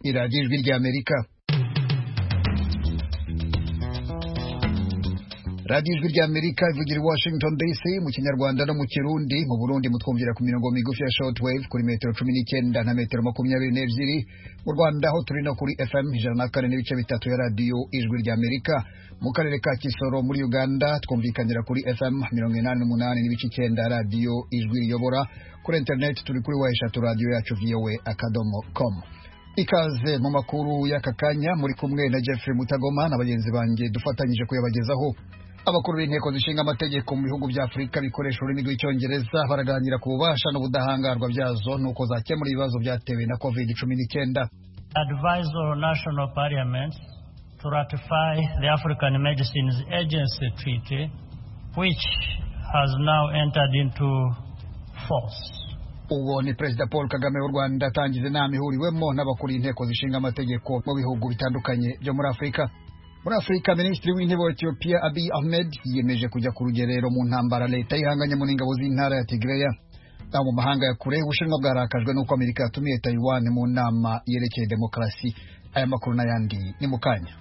Iradiyo Ijwi ry'Amerika radiyo ijwi ry'amerika ivugira i washington dc mu kinyarwanda no mu kirundi mu burundi mutwumvira ku mirongo migufi ya short wave kuri metero cumi n'icyenda na metero makumyabiri n'ebyiri mu rwanda aho turi no kuri fm ijana na kane n'ibice bitatu ya radiyo ijwi ry'amerika mu karere ka kisoro muri uganda twumvikanira kuri fm mirongo inani n'umunani n'ibice icyenda radiyo ijwi riyobora kuri interineti turi kuri wa eshatu radiyo yacu voa akadomo komu ikaze mu makuru y'aka kanya muri kumwe na jeffrey mutagoma na bagenzi banjye dufatanyije kuyabagezaho abakuru b'inteko zishinga amategeko mu bihugu bya afurika bikoresha ururimi rw'icyongereza baraganira ku bubasha n'ubudahangarwa byazo n'uko zakemura ibibazo byatewe na covid cumi n'icyenda advise all national parliaments to ratify the African Medicines Agency Treaty, which has now entered into force. uwo ni perezida paul kagame w'u rwanda atangiza inama ihuriwemo n'abakuriye inteko zishinga amategeko mu bihugu bitandukanye byo muri afurika muri afurika minisitiri w'intebe wa etiyopiya abiy ahmed yiyemeje kujya ku rugerero mu ntambara leta yihanganye muri ingabo z'intara ya tigreya aho mu mahanga ya kure ubushinwa bwarakajwe n'uko amerika yatumiye tayiwani mu nama yerekeye demokarasi aya makuru n'ayandi ni mu kanya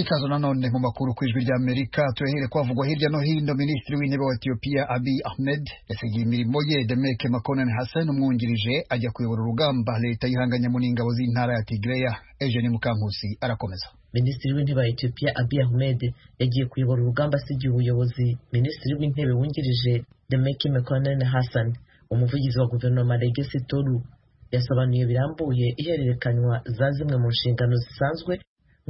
ikaze nanone mu makuru ku ijwi rya amerika turahere kwavugwa hirya no hino minisitiri w'intebe wa etiyopiya abiy ahmed yasigiye imirimo ye demeke makonnen hassan umwungirije ajya kuyobora urugamba leta yihanganye mu n'ingabo z'intara ya tigreya eugene mukankusi arakomeza minisitiri w'intebe wa etiyopiya abiy ahmed yagiye kuyobora urugamba asigiye ubuyobozi minisitiri w'intebe wungirije demeke makonnen hassan umuvugizi wa guverinoma legesi toru yasobanuye birambuye ihererekanywa za zimwe mu nshingano zisanzwe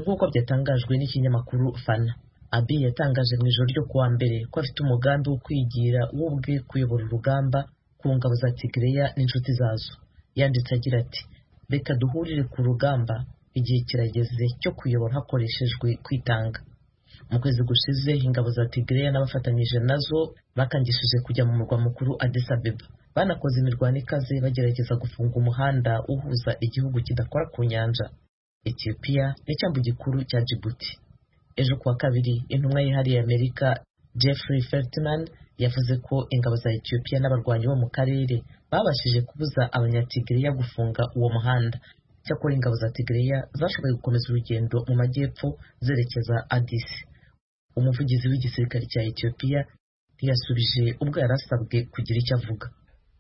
nk'uko byatangajwe n'ikinyamakuru fana abi yatangaje mu ijoro ryo kuwa mbere ko afite umugambi wo kwigira we ubwe kuyobora urugamba ku ngabo za tigireya n'inshuti zazo yanditse agira ati reka duhurire ku rugamba igihe kirageze cyo kuyobora hakoreshejwe kwitanga mu kwezi gushize ingabo za tigireya n'abafatanyije nazo bakangishije kujya mu murwa mukuru Addis Abeba banakoze imirwano ikaze bagerageza gufunga umuhanda uhuza igihugu kidakora ku nyanja Ethiopia n'icyambu gikuru cya Djibouti ejo kuwa kabiri intumwa yihariye Amerika Jeffrey Feltman yavuze ko ingabo za Ethiopia n'abarwanyi bo mu karere babashije kubuza abanyatigiriya gufunga uwo muhanda cyakora ingabo za Tigiriya zashoboye gukomeza urugendo mu majyepfo zerekeza Addis umuvugizi w'igisirikare cya Ethiopia ntiyasubije ubwo yari asabwe kugira icyo avuga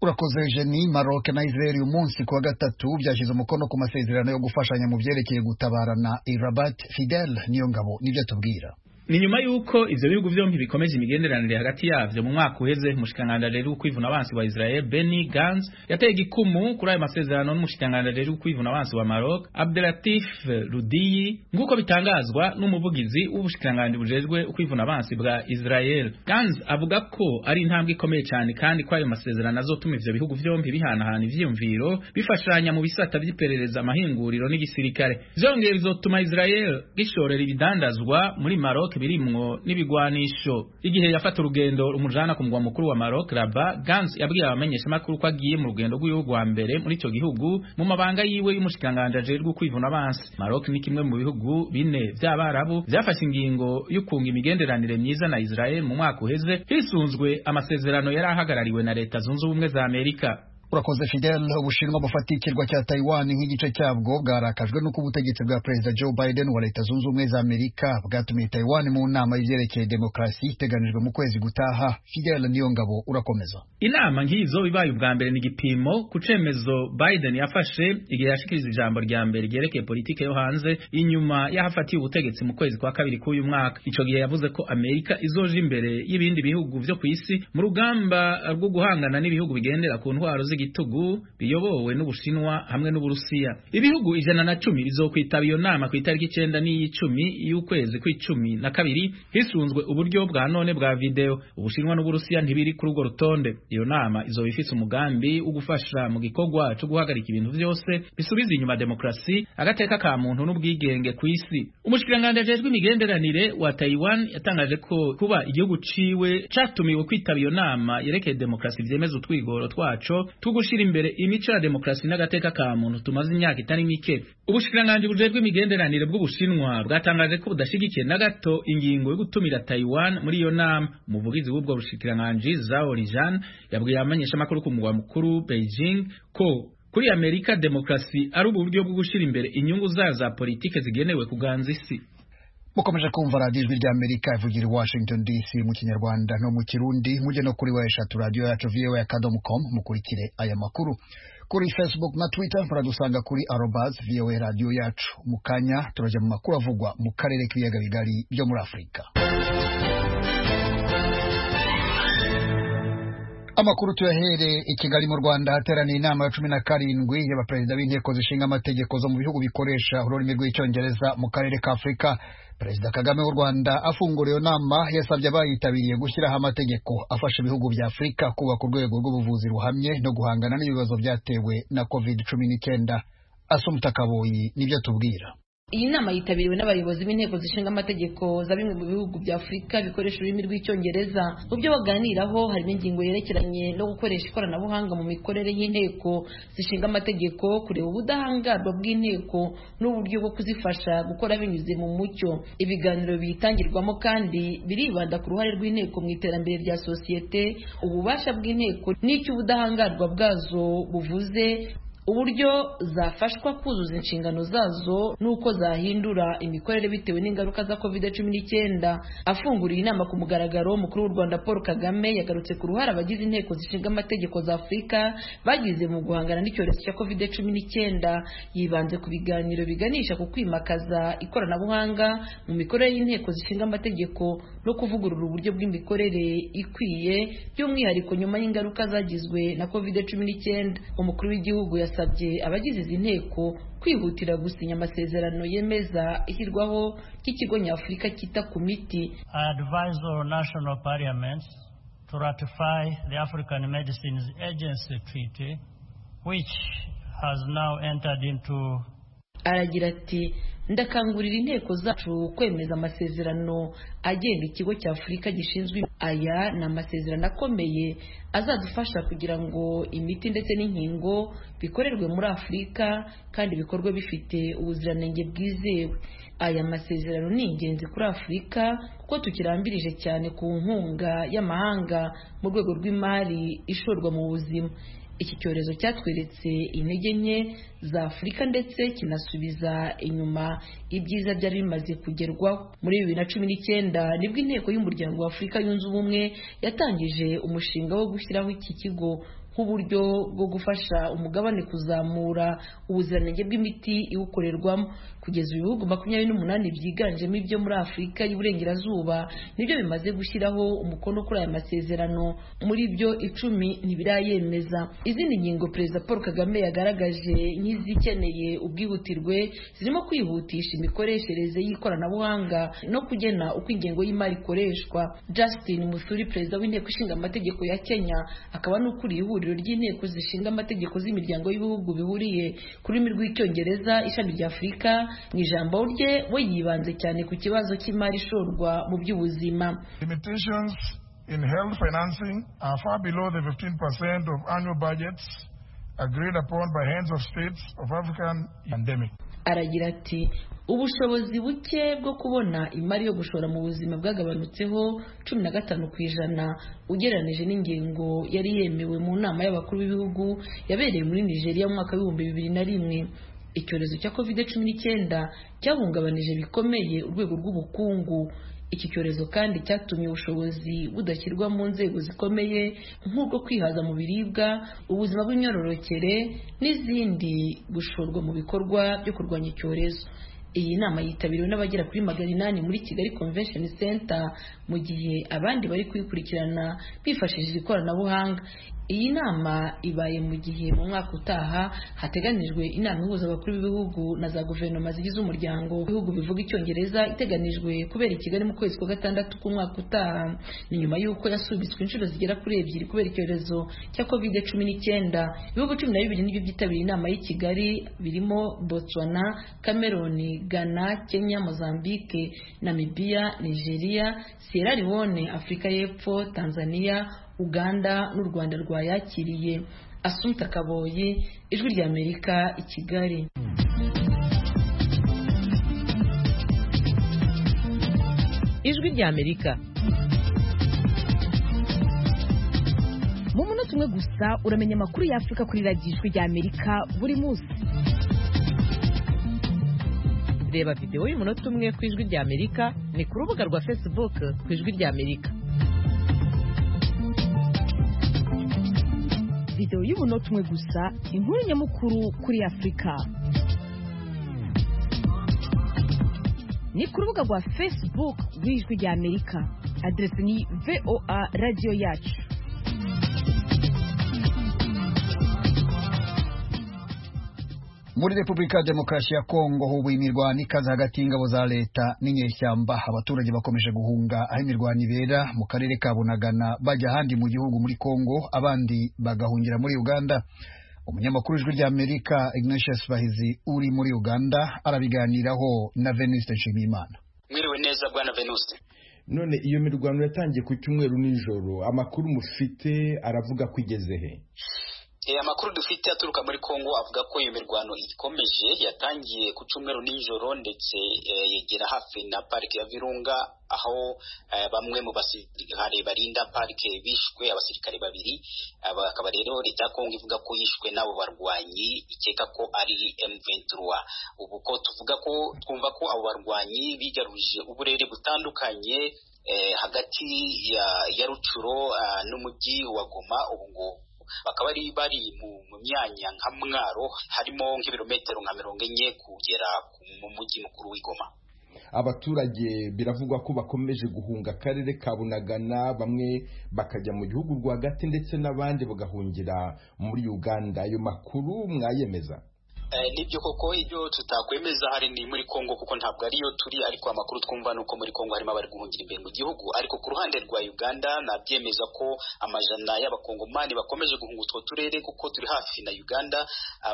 urakoze jeni maroke na israel uyu munsi kuwa gatatu byashyize umukono ku masezerano yo gufashanya mu byerekeye gutabarana irabat fidel niyo ngabo nibyo tubwira ni nyuma y'uko ivyo bihugu vyompi bikomeje imigenderanire hagati yavyo mu mwaka uheze umushikiranganji rero w'ukwivuna abansi wa Israel Benny Gantz yateye igikumu kuri ayo masezerano n'umushikiranganji rero w'ukwivuna abansi wa Maroc Abdelatif Rudiyi nk'uko bitangazwa n'umuvugizi w'ubushikiranganji bujejwe ukwivuna abansi bwa Israel Gantz avuga ko ari intambwe ikomeye cyane kandi ko ayo masezerano azotuma ivyo bihugu vyompi bihanahana ivyiyumviro bifashanya mu bisata vy'iperereza amahinguriro n'igisirikare vyongeye bizotuma Israel gishorera ibidandazwa muri Maroc birimwo n'ibigwanisho igihe yafata urugendo rumujana ku mugwa mukuru wa Maroc Rabat Gantz yabwiye abamenyesha makuru ko agiye mu rugendo rw'igihugu wa mbere muri ico gihugu mu mabanga yiwe y'umushikanganje ajejwe kwivuna abansi Maroc ni kimwe mu bihugu bine vy'abarabu vyafashe ingingo y'ukunga imigenderanire myiza na Israel mu mwaka uheze hisunzwe amasezerano yari ahagarariwe na leta zunze ubumwe za Amerika urakoze fidel ubushinwa bufata ikirwa cya taiwan nk'igice cyabwo bwarakajwe n'uko ubutegetsi bwa perezida joe biden wa leta zunze ubumwe za amerika bwatumiye taiwan mu nama y'ibyerekeye demokarasi iteganijwe mu kwezi gutaha fidel niyo ngabo urakomeza inama nk'izo ibaye ubwa mbere ni igipimo ku cemezo biden yafashe igihe yashikiriza ijambo rya mbere ryerekeye politike yo hanze inyuma y'ahafatiye ubutegetsi mu kwezi kwa kabiri k'uyu mwaka ico gihe yavuze ko amerika izoja imbere y'ibindi bihugu vyo ku isi mu rugamba rwo guhangana n'ibihugu bigendera ku ntwaro z'igi igitugu biyobowe n'ubushinwa hamwe n'uburusiya ibihugu ijana na cumi bizokwitaba iyo nama ku itariki icenda n'iy'icumi y'ukwezi kw'icumi na kabiri hisunzwe uburyo bwa none bwa video ubushinwa n'uburusiya ntibiri kuri urwo rutonde iyo nama izoba ifise umugambi wo gufasha mu gikorwa co guhagarika ibintu vyose bisubiza inyuma demokarasi agateka ka muntu n'ubwigenge ku isi umushikiranganji ajejwe imigenderanire wa taiwan yatangaje ko kuba igihugu ciwe catumiwe kwitaba iyo nama yerekeye demokarasi vyemeza utwigoro twaco tu gushira imbere imico ya demokarasi n'agateka ka muntu tumaze imyaka itari mike ubushikiranganji bujejwe imigenderanire bw'ubushinwa bwatangaje ko budashyigikiye na gato ingingo yo gutumira Taiwan muri iyo nama umuvugizi w'ubwo bushikiranganji Zhao Lijan yabwiye abamenyeshamakuru ku mugwa mukuru Beijing ko kuri Amerika demokarasi ari uburyo bwo gushira imbere inyungu zayo za politike zigenewe kuganza isi mukomeje kumva radiyo ijwi ry'amerika ivugira i washington dc mu kinyarwanda no mu kirundi mujye no kuri wa eshatu radiyo yacu voa akadomo komu mukurikire aya makuru kuri facebook na twitter muradusanga kuri arobaz voa radiyo yacu mu kanya turajya mu makuru avugwa mu karere k'ibiyaga bigari byo muri afurika amakuru tuyahere i kigali mu rwanda hateraniye inama ya cumi na karindwi y'abaperezida b'inteko zishinga amategeko zo mu bihugu bikoresha ururimi rw'icyongereza mu karere ka afurika perezida kagame w'u rwanda afungura iyo nama yasabye abayitabiriye gushyiraho amategeko afasha ibihugu bya afurika kubaka urwego rw'ubuvuzi ruhamye no guhangana n'ibibazo byatewe na covid cumi n'icyenda asumutakaboyi nibyo atubwira iyi nama yitabiriwe n'abayobozi b'inteko zishinga amategeko za bimwe mu bihugu bya afurika bikoresha ururimi rw'icyongereza mu byo baganiraho harimo ingingo yerekeranye no gukoresha ikoranabuhanga mu mikorere y'inteko zishinga amategeko kureba ubudahangarwa bw'inteko n'uburyo bwo kuzifasha gukora binyuze mu mucyo ibiganiro biyitangirwamo kandi biribanda ku ruhare rw'inteko mu iterambere rya sosiyete ububasha bw'inteko n'icyo ubudahangarwa bwazo buvuze uburyo zafashwa kuzuza inshingano zazo n'uko zahindura imikorere bitewe n'ingaruka za covid cumi n'icyenda afunguriye inama ku mugaragaro umukuru w'u rwanda paul kagame yagarutse ku ruhare abagize inteko zishinga amategeko za afurika bagize mu guhangana n'icyorezo cya covid cumi n'icyenda yibanze ku biganiro biganisha ku kwimakaza ikoranabuhanga mu mikorere y'inteko zishinga amategeko no kuvugurura uburyo bw'imikorere ikwiye by'umwihariko nyuma y'ingaruka zagizwe na covid cumi n'icyenda umukuru w'igihugu yasa yasabye abagize izi nteko kwihutira gusinya amasezerano yemeza ishyirwaho ry'ikigo nyafurika cyita ku miti To ratify the African Medicines Agency Treaty, which has now entered into aragira ati ndakangurira inteko zacu kwemeza amasezerano agenga ikigo cya afurika gishinzwe aya ni amasezerano akomeye azadufasha kugira ngo imiti ndetse n'inkingo bikorerwe muri afurika kandi bikorwe bifite ubuziranenge bwizewe aya masezerano ni ingenzi kuri afurika kuko tukirambirije cyane ku nkunga y'amahanga mu rwego rw'imari ishorwa mu buzima iki cyorezo cyatweretse intege nke za afurika ndetse kinasubiza inyuma ibyiza byari bimaze kugerwaho muri bibiri na cumi n'icyenda nibwo inteko y'umuryango wa afurika yunze ubumwe yatangije umushinga wo gushyiraho iki kigo nk'uburyo bwo gufasha umugabane kuzamura ubuziranenge bw'imiti iwukorerwamo kugeza ibihugu makumyabiri n'umunani byiganjemo ibyo muri afurika y'uburengerazuba nibyo bimaze gushyiraho umukono kuri aya masezerano muri byo icumi ntibirayemeza izindi ngingo perezida paul kagame yagaragaje nk'izikeneye ubwihutirwe zirimo kwihutisha imikoreshereze y'ikoranabuhanga no kugena uko ingengo y'imari ikoreshwa justin musuri perezida w'inteko ishinga amategeko ya kenya akaba n'ukuriye ihuriro ihuriro ry'inteko zishinga amategeko z'imiryango y'ibihugu bihuriye ku rurimi rw'icyongereza ishami rya afurika mu ijambo rye we yibanze cyane ku kibazo cy'imari ishorwa mu by'ubuzima limitations in health financing are far below the 15% of annual budgets agreed upon by heads of states of african pandemic aragira ati ubushobozi buke bwo kubona imari yo gushora mu buzima bwagabanutseho cumi na gatanu ku ijana ugereranije n'ingingo yari yemewe mu nama y'abakuru b'ibihugu yabereye muri nigeria mu mwaka w'ibihumbi bibiri na rimwe icyorezo cya covid cumi n'icyenda cyahungabanije bikomeye urwego rw'ubukungu iki cyorezo kandi cyatumye ubushobozi budashyirwa mu nzego zikomeye nk'ubwo kwihaza mu biribwa ubuzima bw'imyororokere n'izindi gushorwa mu bikorwa byo kurwanya icyorezo iyi nama yitabiriwe n'abagera kuri magana inani muri kigali convention center mu gihe abandi bari kuyikurikirana bifashishije ikoranabuhanga iyi nama ibaye mu gihe mu mwaka utaha hateganijwe inama ihuza abakuru b'ibihugu na za guverinoma zigize umuryango w'ibihugu bivuga icyongereza iteganijwe kubera i kigali mu kwezi kwa gatandatu k'umwaka utaha ni nyuma y'uko yasubitswe inshuro zigera kuri ebyiri kubera icyorezo cya covid cumi n'icyenda ibihugu cumi na bibiri nibyo byitabiriye inama y'i kigali birimo botswana cameroon ghana kenya mozambique namibia nigeria sierra leone afurika y'epfo tanzania uganda n'u rwanda rwayakiriye asunta kaboyi ijwi ry'amerika i kigali ijwi ry'amerika mu munota umwe gusa uramenya amakuru y'afurika kuri radiyo ijwi ry'amerika buri munsi reba videwo y'umunota umwe ku ijwi ry'amerika ni ku rubuga rwa facebook ku ijwi ry'amerika videwo y'umunota umwe gusa inkuru nyamukuru kuri afurika ni ku rubuga rwa facebook rw'ijwi ry'amerika aderesi ni voa radiyo yacu muri repubulika demokarasi ya kongo hubu imirwano ikaze hagati y'ingabo za leta n'inyeshyamba abaturage bakomeje guhunga aho imirwano ibera mu karere ka bunagana bajya ahandi mu gihugu muri kongo abandi bagahungira muri uganda umunyamakuru w'ijwi ry'amerika ignatius bahizi uri muri uganda arabiganiraho na venuste nshimiyimana mwiriwe neza bwana venuste none iyo mirwano yatangiye ku cyumweru nijoro amakuru mufite aravuga ko igeze he amakuru dufite aturuka muri congo avuga ko iyo mirwano ikomeje yatangiye ku cyumweru nijoro ndetse yegera hafi na parike ya virunga aho bamwe mu basirikare barinda parike bishwe abasirikare babiri bakaba rero leta ya kongo ivuga ko yishwe n'abo barwanyi ikeka ko ari M23 ubu ko tuvuga ko twumva ko abo barwanyi bigaruje uburere butandukanye hagati ya rucuro n'umujyi wa goma ubu ngubu bakaba bari bari mu myanya nka mwaro harimo nk'ibirometero nka mirongo enye kugera mu mujyi mukuru w'igoma abaturage biravugwa ko bakomeje guhunga akarere ka bunagana bamwe bakajya mu gihugu rwagati ndetse n'abandi bagahungira muri uganda ayo makuru mwayemeza nibyo koko ibyo tutakwemeza hari ni muri congo kuko ntabwo ariyo turi ariko amakuru twumva ni uko muri congo harimo abari guhungira imbere mu gihugu ariko ku ruhande rwa uganda nabyemeza ko amajana y'abakongomani bakomeje guhunga utwo turere kuko turi hafi na uganda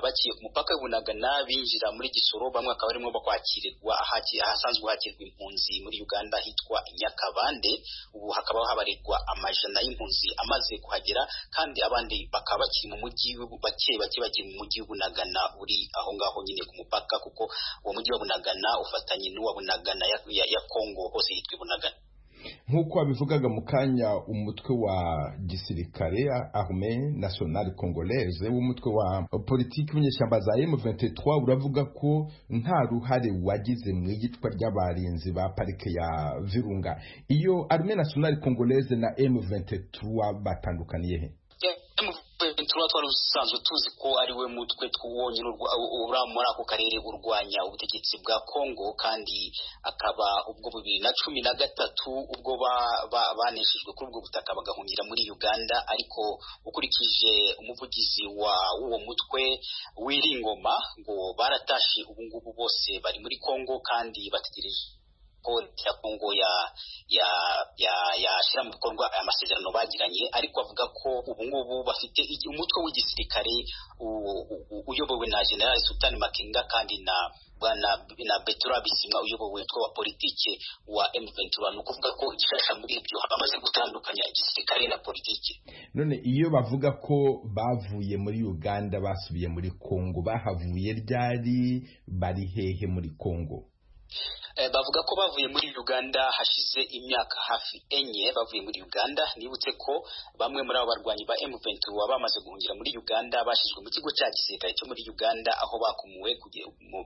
bakiye ku mupaka w'ibunagana binjira muri gisoro bamwe bakaba barimo bakwakirirwa ahasanzwe hakirwa impunzi muri uganda hitwa nyakabande ubu hakaba habarirwa amajana y'impunzi amaze kuhagera kandi abandi bakaba bakiri mu mujyi bake bake bakiri mu mujyi w'ibunagana uri aho ngaho nyine ku mupaka kuko uwo mujyi wa bunagana ufatanye n'uwa bunagana ya, ya, ya kongo hose hitwa bunagana nk'uko wabivugaga mu kanya umutwe wa gisirikare arme nationale congolaise w'umutwe wa politiki w'inyeshyamba za m23 uravuga ko nta ruhare wagize mu iyicwa ry'abarinzi ba parike ya virunga iyo arme nationale congolaise na m23 batandukaniye he tuba twari usanzwe tuzi ko ari we mutwe twonyine ura muri ako karere urwanya ubutegetsi bwa kongo kandi akaba ubwo bibiri na cumi na gatatu ubwo baneshejwe kuri ubwo butaka bagahungira muri uganda ariko ukurikije umuvugizi w'uwo mutwe w'iringoma ngo baratashe ubungubu bose bari muri kongo kandi bategereje polisi ya kongo ya ya ya yashyira mu bikorwa aya masezerano bagiranye ariko avuga ko ubu ngubu bafite umutwe w'igisirikare uyobowe na general sultan makenga kandi na bwana na betura bisimwa uyobowe umutwe wa politike wa M23 ni ukuvuga ko igishasha muri ibyo bamaze gutandukanya igisirikare na politike none iyo bavuga ko bavuye muri uganda basubiye muri kongo bahavuye ryari bari hehe muri kongo bavuga ko bavuye muri uganda hashize imyaka hafi enye bavuye muri uganda nibutse ko bamwe muri abo barwanyi ba M23 bamaze guhungira muri uganda bashyizwe mu kigo cya gisirikare cyo muri uganda aho bakumuwe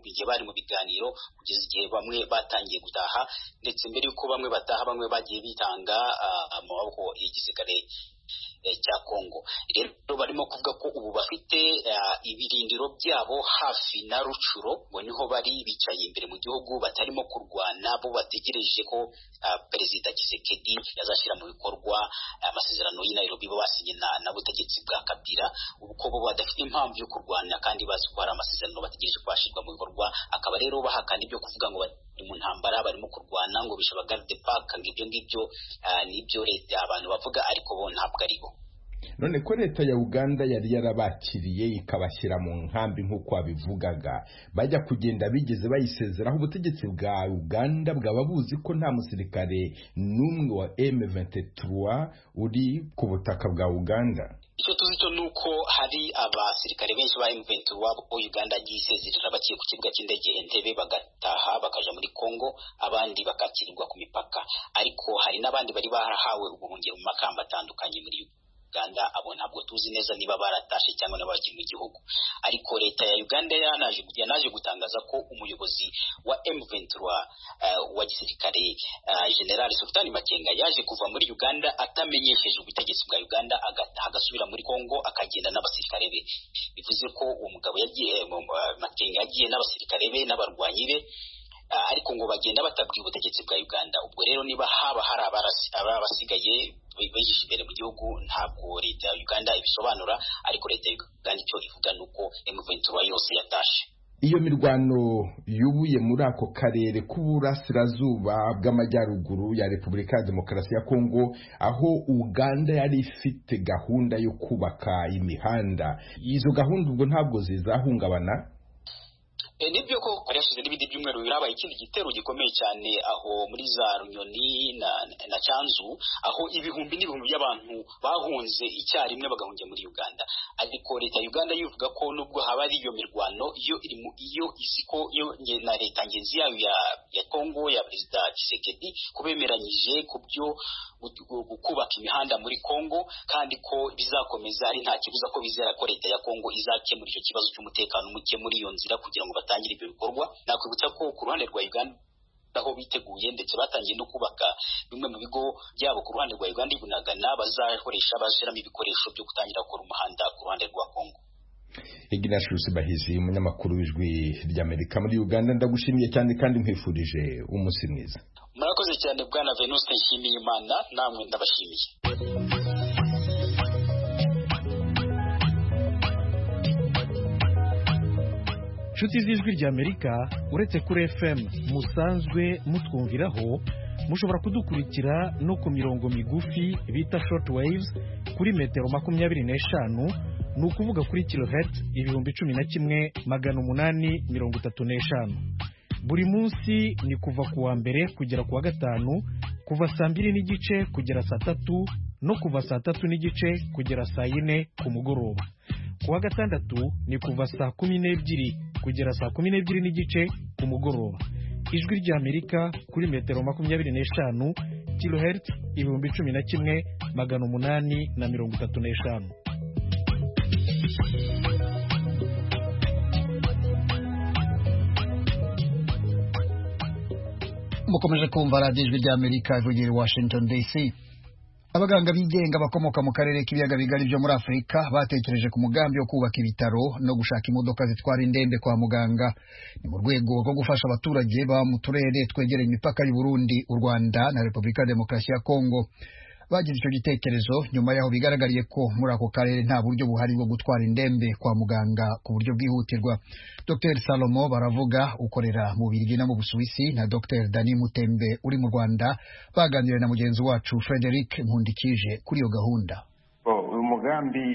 igihe bari mu biganiro kugeza igihe bamwe batangiye gutaha ndetse mbere y'uko bamwe bataha bamwe bagiye bitanga amaboko y'igisirikare cya kongo rero barimo kuvuga ko ubu bafite ibirindiro byabo hafi na rucuro ngo niho bari bicaye imbere mu gihugu batarimo kurwana bo bategereje ko perezida kisekedi yazashyira mu bikorwa amasezerano y'i Nairobi bo basinye na butegetsi bwa kabira ubu ko bo badafite impamvu yo kurwana kandi bazi ko hari amasezerano bategereje ko yashyirwa mu bikorwa akaba rero bahakana ibyo kuvuga ngo bari mu ntambara barimo kurwana ngo bishe abagarde paka ngo ibyo ngibyo nibyo leta abantu bavuga ariko bo ntabwo aribo none ko leta ya uganda yari yarabakiriye ikabashyira mu nkambi nk'uko wabivugaga bajya kugenda bigeze bayisezeraho ubutegetsi bwa uganda bwaba buzi ko nta musirikare n'umwe wa m23 uri ku butaka bwa uganda icyo tuzi cyo ni uko hari abasirikare benshi ba M23 bo Uganda yagiye isezerera bagiye ku kibuga cy'indege Entebbe bagataha bakaja muri Congo abandi bakakirirwa ku mipaka ariko hari n'abandi bari barahawe ubuhungiro mu makamba atandukanye muri Uganda abo ntabwo tuzi neza niba baratashe cyangwa n'abakiri mu gihugu ariko leta ya Uganda yanaje yanaje gutangaza ko umuyobozi wa M23 uh, wa gisirikare uh, General Sultan Makenga yaje kuva muri Uganda atamenyesheje ubutegetsi bwa Uganda agataha agasubira muri Congo akagenda n'abasirikare be bivuze ko uwo mugabo yagiye Makenga yagiye n'abasirikare be n'abarwanyi be ariko ngo bagenda batabwiye ubutegetsi bwa Uganda ubwo rero niba haba hari abasigaye bihishe imbere mu gihugu ntabwo leta ya Uganda ibisobanura ariko leta ya Uganda icyo ivuga ni uko M23 yose yatashe iyo mirwano yubuye muri ako karere k'uburasirazuba bw'amajyaruguru ya repubulika ya demokarasi ya kongo aho uganda yari ifite gahunda yo kubaka imihanda izo gahunda ubwo ntabwo zizahungabana nibyo koko yashize n'ibindi byumweru birabaye ikindi gitero gikomeye cyane aho muri za runyoni na, na canzu aho ibihumbi n'ibihumbi by'abantu bahunze icyarimwe bagahungira muri uganda ariko leta ya uganda yivuga ko nubwo haba ari iyo mirwano iyo iri mu iyo izi ko na leta ngenzi yayo ya, ya kongo ya perezida kisekedi kubemeranyije ku byo kubaka imihanda muri kongo kandi ko bizakomeza ari nta kibuza ko bizera ko leta ya kongo izakemura icyo kibazo cy'umutekano muke muri iyo nzira kugira ngo batangire ibyo bikorwa nakwibutsa ko ku ruhande rwa uganda aho biteguye ndetse batangiye no kubaka bimwe mu bigo byabo ku ruhande rwa uganda ibunagana bazakoresha bashyiramo ibikoresho byo gutangira gukora umuhanda ku ruhande rwa kongo ignatius bahizi umunyamakuru w'ijwi ry'amerika muri uganda ndagushimiye cyane kandi nkwifurije umunsi mwiza murakoze cyane bwana venuste nshimiye imana namwe ndabashimiye inshuti z'ijwi ry'amerika uretse kuri fm musanzwe mutwumviraho mushobora kudukurikira no ku mirongo migufi bita short waves kuri metero makumyabiri n'eshanu ni ukuvuga kuri kilohertz ibihumbi cumi na kimwe magana umunani mirongo itatu n'eshanu buri munsi ni kuva ku wa mbere kugera ku wa gatanu kuva saa mbiri n'igice kugera saa tatu no kuva saa tatu n'igice kugera saa yine ku mugoroba ku wa gatandatu ni kuva saa kumi n'ebyiri kugera saa kumi n'ebyiri n'igice ku mugoroba ijwi ry'amerika kuri metero makumyabiri n'eshanu kilohertz ibihumbi cumi na kimwe magana umunani na mirongo itatu n'eshanu mukomeje kumva radiyo ijwi ry'amerika ivugira i washington dc abaganga bigenga bakomoka mu karere k'ibiyaga bigari byo muri afurika batekereje ku mugambi wo kubaka ibitaro no gushaka imodoka zitwara indembe kwa muganga ni mu rwego rwo gufasha abaturage baba mu turere twegereye imipaka y'u Burundi u rwanda na repubulika ya demokarasi ya kongo bagize icyo gitekerezo nyuma y'aho bigaragariye ko muri ako karere nta buryo buhari bwo gutwara indembe kwa muganga ku buryo bwihutirwa dr salomo baravuga ukorera mu birigi no mu busuwisi na dr dani mutembe uri mu rwanda baganira na mugenzi wacu frederic nkundikije kuri iyo gahunda uyu mugambi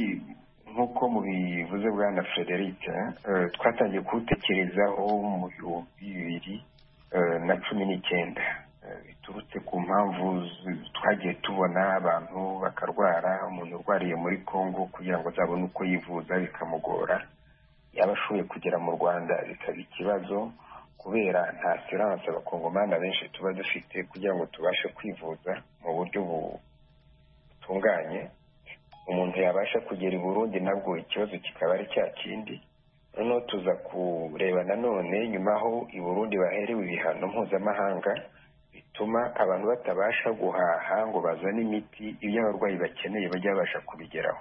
nk'uko mubivuze bwana frederic twatangiye kuwutekerezaho mu bihumbi bibiri na cumi n'icyenda biturutse ku mpamvu twagiye tubona abantu bakarwara umuntu urwariye muri congo kugira ngo azabone uko yivuza bikamugora yaba ashoboye kugera mu rwanda bikaba ikibazo kubera nta siranse abakongomani benshi tuba dufite kugira ngo tubashe kwivuza mu buryo butunganye umuntu yabasha kugera i burundi nabwo ikibazo kikaba ari cya kindi noneho tuza kureba nanone nyuma aho i burundi baherewe ibihano mpuzamahanga bituma abantu batabasha guhaha ngo bazane imiti ibyo abarwayi bakeneye bajya babasha kubigeraho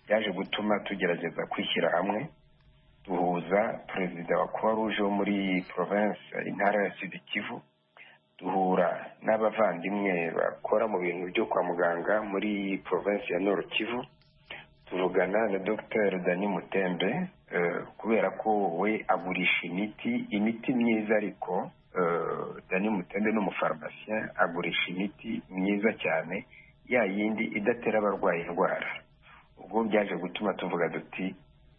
byaje gutuma tugerageza kwishyira hamwe duhuza perezida wa croix rouge wo muri province intara ya sud kivu duhura n'abavandimwe bakora mu bintu byo kwa muganga muri province ya nord kivu tuvugana na dr dani mutembe kubera ko we agurisha imiti imiti myiza ariko dani mutembe ni umufarumasiye agurisha imiti myiza cyane ya yindi idatera abarwayi indwara ubwo byaje gutuma tuvuga duti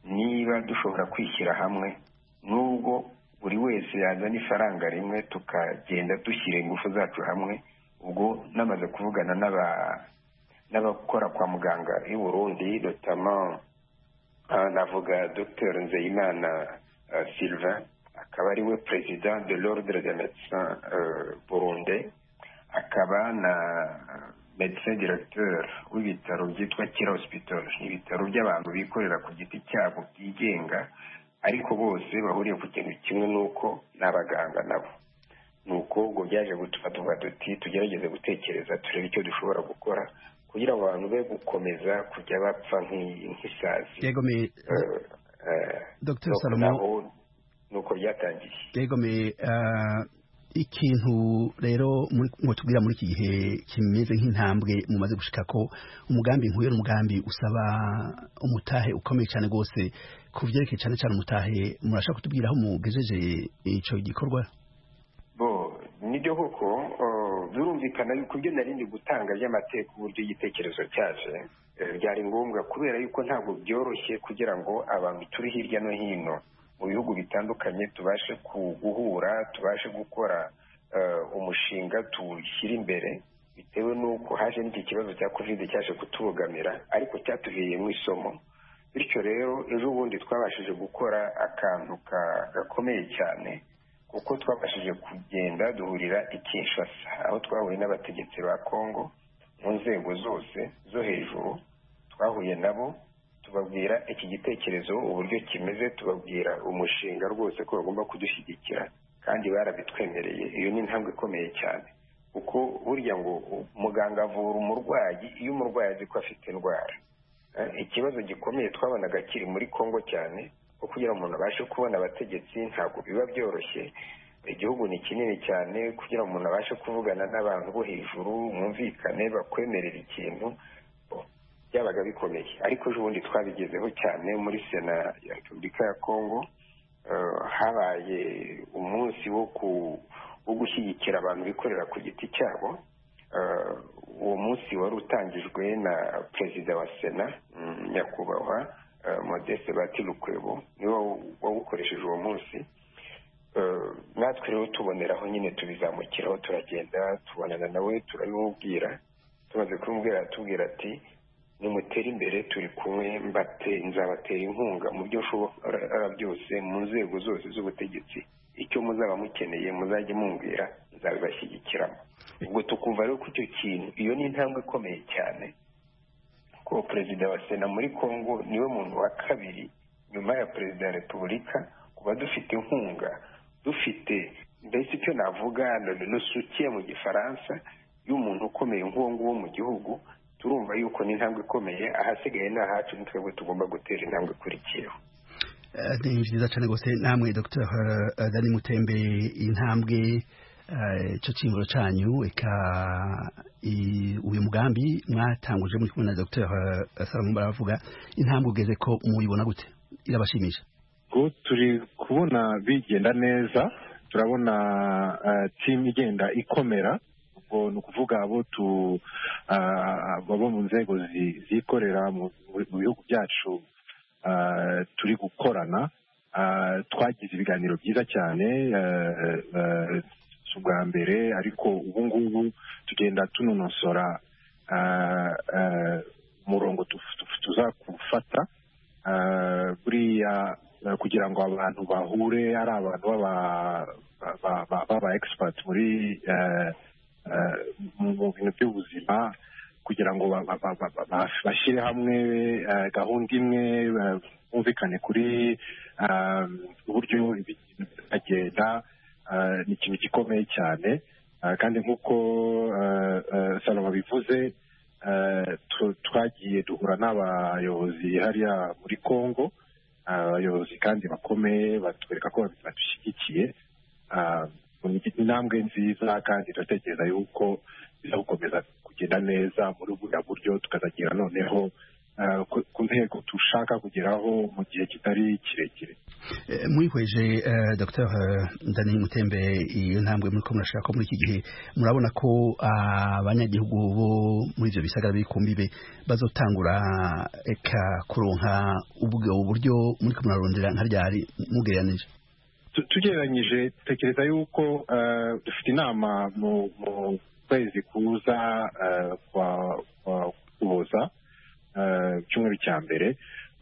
niba dushobora kwishyira hamwe nubwo buri wese yazana ifaranga rimwe tukagenda dushyira ingufu zacu hamwe ubwo namaze kuvugana n'abakora kwa muganga i burundi dutama navuga dr nzeyimana sylvain akaba ari we perezida de l'ordre de médecin burunde akaba na medecin directeur w'ibitaro byitwa kira hospital ni ibitaro by'abantu bikorera ku giti cyabo byigenga ariko bose bahuriye ku kintu kimwe n'uko ni abaganga nabo ni uko ubwo byaje gutuma tuba duti tugerageze gutekereza turebe icyo dushobora gukora kugira ngo abantu be gukomeza kujya bapfa nk'isazi dr salomo nuko byatangiye yegome ikintu rero ngo tubwira muri iki gihe kimeze nk'intambwe mumaze gushika ko umugambi nk'uyu ni umugambi usaba umutahe ukomeye cyane rwose ku byerekeye cyane cyane umutahe murashaka kutubwira aho mugejeje icyo gikorwa bo nibyo koko birumvikana yuko ibyo narindi gutanga by'amateka uburyo igitekerezo cyaje byari ngombwa kubera yuko ntabwo byoroshye kugira ngo abantu turi hirya no hino mu bihugu bitandukanye tubashe guhura tubashe gukora umushinga tuwushyira imbere bitewe n'uko haje n'iki kibazo cya kovide cyaje kutubogamira ariko cyatuviriyemo isomo bityo rero ejo bundi twabashije gukora akantu gakomeye cyane kuko twabashije kugenda duhurira i Kinshasa aho twahuye n'abategetsi ba kongo mu nzego zose zo hejuru twahuye nabo tubabwira iki gitekerezo uburyo kimeze tubabwira umushinga rwose ko bagomba kudushyigikira kandi barabitwemereye iyo ni intambwe ikomeye cyane kuko burya ngo muganga avura umurwayi iyo umurwayi azi ko afite indwara ikibazo gikomeye twabonaga kiri muri congo cyane ko kugira ngo umuntu abashe kubona abategetsi ntabwo biba byoroshye igihugu ni kinini cyane kugira ngo umuntu abashe kuvugana n'abantu bo hejuru mwumvikane bakwemerera ikintu byabaga bikomeye ariko ejo bundi twabigezeho cyane muri sena ya repubulika ya kongo habaye umunsi wo gushyigikira abantu bikorera ku giti cyabo uwo munsi wari utangijwe na perezida wa sena nyakubahwa modeste batirukwebo niwe wawukoresheje uwo munsi natwe rero tuboneraho nyine tubizamukiraho turagenda tubonana nawe turabimubwira tumaze kumubwira atubwira ati nimutere imbere turi kumwe mbate nzabatera inkunga mu byo nshobora byose mu nzego zose z'ubutegetsi icyo muzaba mukeneye muzajye mumbwira nzabibashyigikiramo ubwo tukumva rero ko icyo kintu iyo ni intambwe ikomeye cyane ko perezida wa sena muri congo niwe muntu wa kabiri nyuma ya perezida wa repubulika kuba dufite inkunga dufite mbese icyo navuga nusukiye mu gifaransa y'umuntu ukomeye nk'uwo nguwo mu gihugu turumva yuko ni intambwe ikomeye ahasigaye ni ahacu ni twebwe tugomba gutera intambwe ikurikiyeho ni byiza cyane rwose namwe dr dani mutembe intambwe icyo cyingoro cyanyu reka uyu mugambi mwatanguje muri kumwe na dr salomo baravuga intambwe ugeze ko muyibona gute irabashimisha turi kubona bigenda neza turabona timu igenda ikomera ubwo ni ukuvuga abo tu abo mu nzego zikorera mu bihugu byacu turi gukorana twagize ibiganiro byiza cyane si ubwa mbere ariko ubu ngubu tugenda tunonosora umurongo tuzakufata buriya kugira ngo abantu bahure ari abantu b'aba egisipati muri mu bintu by'ubuzima kugira ngo bashyire hamwe gahunda imwe bumvikane kuri uburyo bagenda ni ikintu gikomeye cyane kandi nk'uko salomo bivuze twagiye duhura n'abayobozi hariya muri congo abayobozi kandi bakomeye batwereka ko badushyigikiye intambwe nziza kandi turatekereza yuko biza gukomeza kugenda neza muri buriya buryo tukazagera noneho ku ntego dushaka kugeraho mu gihe kitari kirekire mwihweje dr daniel mutembe iyo ntambwe muri ko murashaka muri iki gihe murabona ko abanyagihugu bo muri ibyo bisagara biri ku mbibe bazotangura eka kuronka ubwo buryo muri ko murarondera nka ryari mugereranije tugereranyije dutekereza yuko dufite inama mu kwezi kuza kuboza icyumweru cya mbere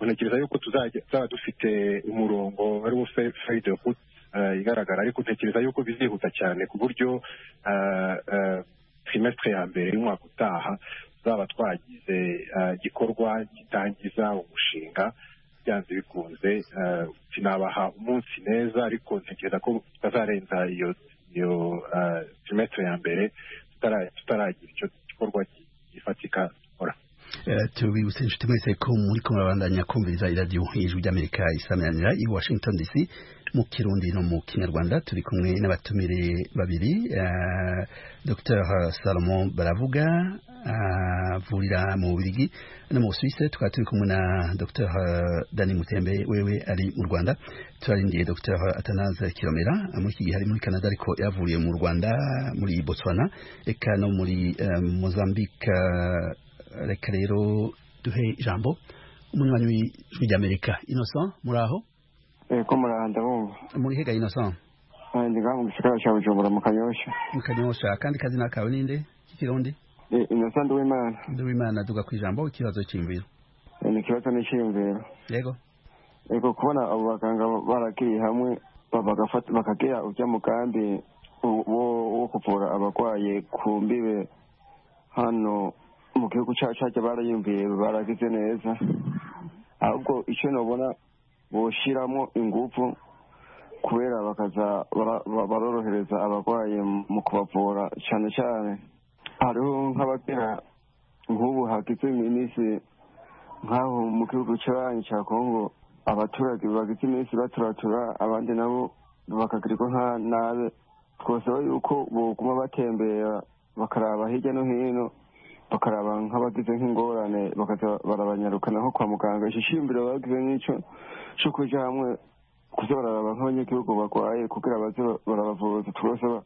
ntekereza yuko tuzaba dufite umurongo ariwo feyide huti igaragara ariko ntekereza yuko bizihuta cyane ku buryo trimestre ya mbere y'umwaka utaha tuzaba twagize igikorwa gitangiza umushinga byanze bikunze sinabaha umunsi neza ariko ntekereza ko tutazarenza iyo iyo trimestre ya mbere tutaragira icyo gikorwa gifatika dukora tubibutse inshuti mwese ko muri kumwe babandanya kumviriza iradiyo ijwi ry'amerika isamanira i washington dc mu kirundi no mu kinyarwanda turi kumwe n'abatumire babiri dr salomon baravuga avurira mu bubirigi no mu busuwise tukaba turi kumwe na dr dani mutembe wewe ari mu rwanda turarindiye dr atanaze kiromera muri iki gihe ari muri canada ariko yavuriye mu rwanda muri botswana eka no muri mozambique reka rero duhe ijambo umunywanyi w'ijwi ry'amerika innocent muri aho ko muraho ndabumva muri hega innocent ndi ngaho mu gisagara cya bujumbura mu kanyosha mu kanyosha kandi kazina kawe ninde k'ikirundi innocent nduwimana nduwimana duga ku ijambo ikibazo cy'imviro ni ikibazo n'icyiyumviro yego yego kubona abo baganga barakiriye hamwe bakagira ujya mu kambi wo kuvura abarwaye ku mbibe hano mu gihugu cyacu barayumviye baragize neza ahubwo icyo nabona boshyiramo ingufu kubera bakaza barorohereza abarwayi mu kubavura cyane cyane hariho nk'abagera nk'ubu hagize iminsi nk'aho mu gihugu cy'abanyi cya kongo abaturage bagize iminsi baturatura abandi nabo bakagirirwa nka nabi twasaba yuko boguma batembera bakaraba hirya no hino bakaraba nk'abagize nk'ingorane barabanyarukana nko kwa muganga ishishimbiro bagize nk'icyo cyo kujya hamwe kuza bararaba nk'abanyagihugu barwaye kugira baze barabavuza turasaba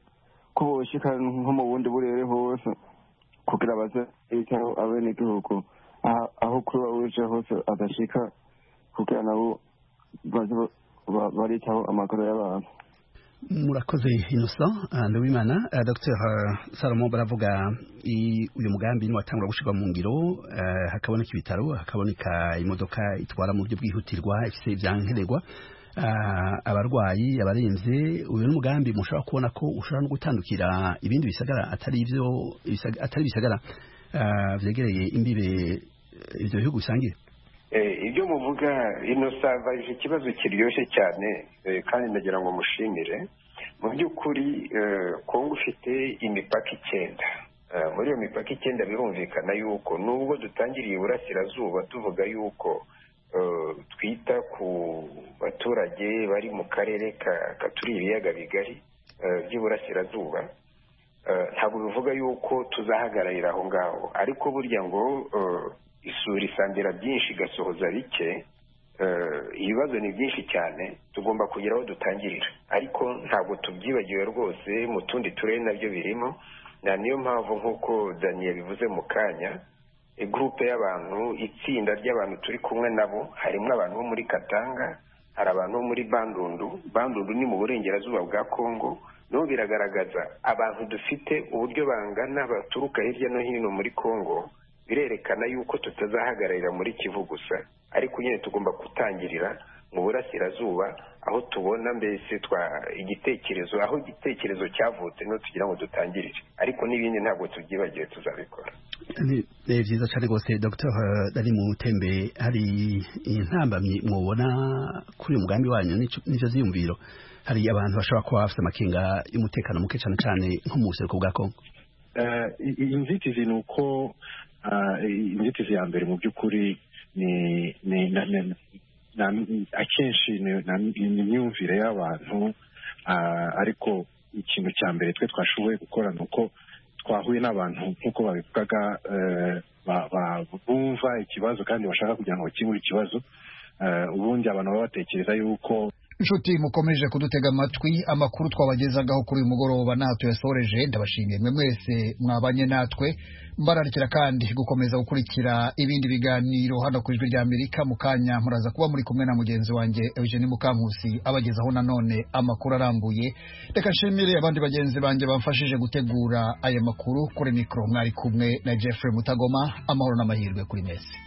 ko boshyika nko mu bundi burere hose kugira baze bitaho abenegihugu aho kuba uje hose adashyika kugira nabo baze baritaho amaguru y'abantu murakoze innocent nduwimana dr salomo baravuga uyu mugambi niwatangura gushyirwa mu ngiro hakaboneka ibitaro hakaboneka imodoka itwara mu buryo bwihutirwa ifite ibyankenerwa abarwayi abarenze uyu ni umugambi mushobora kubona ko ushobora no gutandukira ibindi bisagara atari ibisagara byegereye imbibe ibyo bihugu bisangiye ibyo muvuga ino sava ikibazo kiryoshye cyane kandi ndagira ngo mushimire mu by'ukuri kongo ifite imipaka icyenda muri iyo mipaka icyenda birumvikana yuko nubwo dutangiriye iburasirazuba tuvuga yuko twita ku baturage bari mu karere katuri ibiyaga bigari by'iburasirazuba ntabwo bivuga yuko tuzahagararira aho ngaho ariko burya ngo isuri isangira byinshi igasohoza bike ibibazo ni byinshi cyane tugomba kugira aho dutangirira ariko ntabwo tubyibagiwe rwose mu tundi turere nabyo birimo niyo mpamvu nk'uko daniel bivuze mu kanya gurupe y'abantu itsinda ry'abantu turi kumwe nabo harimo abantu bo muri katanga hari abantu bo muri bandundu bandundu ni mu burengerazuba bwa kongo no biragaragaza abantu dufite uburyo bangana baturuka hirya no hino muri kongo birerekana yuko tutazahagararira muri kivu gusa ariko nyine tugomba gutangirira mu burasirazuba aho tubona mbese twa igitekerezo aho igitekerezo cyavutse niho tugira ngo dutangirire ariko n'ibindi ntabwo tubyibagiwe tuzabikora ni byiza cyane rwose dr dani mutembe hari intambamyi mubona kuri uyu mugambi wanyu n'icyo ziyumviro hari abantu bashobora kuba bafite amakenga y'umutekano muke cyane cyane nko mu buseruko bwa kongo inzitizi ni uko inzitizi ya mbere mu by'ukuri ni akenshi ni imyumvire y'abantu ariko ikintu cya mbere twe twashoboye gukora ni uko twahuye n'abantu nk'uko babivugaga bumva ikibazo kandi bashaka kugira ngo bakemure ikibazo ubundi abantu baba batekereza yuko inshuti mukomeje kudutega amatwi amakuru twabagezagaho kuri uyu mugoroba nta tuyasoreje ndabashimiye mwe mwese mwabanye natwe mbararikira kandi gukomeza gukurikira ibindi biganiro hano ku ijwi rya amerika mu kanya muraza kuba muri kumwe na mugenzi wanjye eugene mukankusi abagezaho nanone amakuru arambuye reka nshimire abandi bagenzi banjye bamfashije gutegura aya makuru kuri mikoro mwari kumwe na jeffrey mutagoma amahoro n'amahirwe kuri mwese